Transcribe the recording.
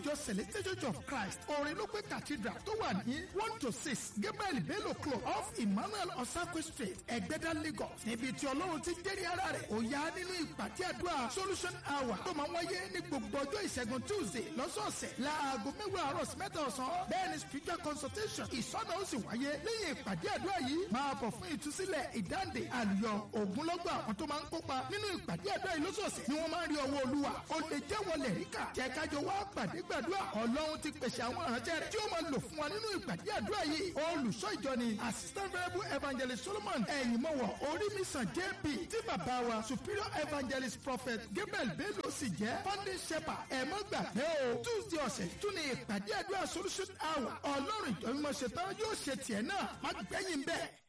ìjọ celestial church of christ orinlópé cathedral tó wà ní one to six gabriel bello club off emmanuel osakwe street ẹgbẹ́dá lagos níbi tí ọlọ́run ti jẹ́rìí ara rẹ̀ ó yá nínú ìpàdé àdúrà solution hour tó máa ń wáyé ní gbogbo ọjọ́ ìṣẹ́gun tuesday lọ́sọ̀ọ̀sẹ̀ láago mẹ́wàá àárọ̀ sí mẹ́ta ọ̀sán bẹ́ẹ̀ ni spiritual consultation ìsọ̀nà ó sì wáyé lẹ́yìn ìpàdé àdúrà yìí máa bọ̀ fún ìtúsílẹ̀ ìdáǹdè àlùyọ ògúnlọ́gbà àwọn tó máa ń kópa nínú ìpàdé àdúrà yìí lọ́sọ̀ọ̀sẹ̀ ni wọ́n máa ń rí ọwọ́ olúwa ó lè jẹ́ wọlé ríkà jẹ́ kájọ wá pàdé gbàdúrà ọlọ́run ti pèsè àwọn ìránṣẹ́ rẹ̀ tí ó máa lò fún wa nínú ìpàdé àdúrà yìí olùṣọ́ ìjọ ni assistant variable evangelist solomon ẹ̀yìnmọ́wọ̀ orímìsàn jp tí bàbá wa superior evangelist prophet gabriel bello sì jẹ́ founding shepherd ẹ̀ mọ́ gbàgbé o tuesday ọ̀sẹ̀ tún ní ìpàdé àdúrà solution hour ọlọ́run ìjọ mímọ́ ṣetán yóò ṣe tiẹ̀ náà má gbẹ̀yìn bẹ́ẹ̀.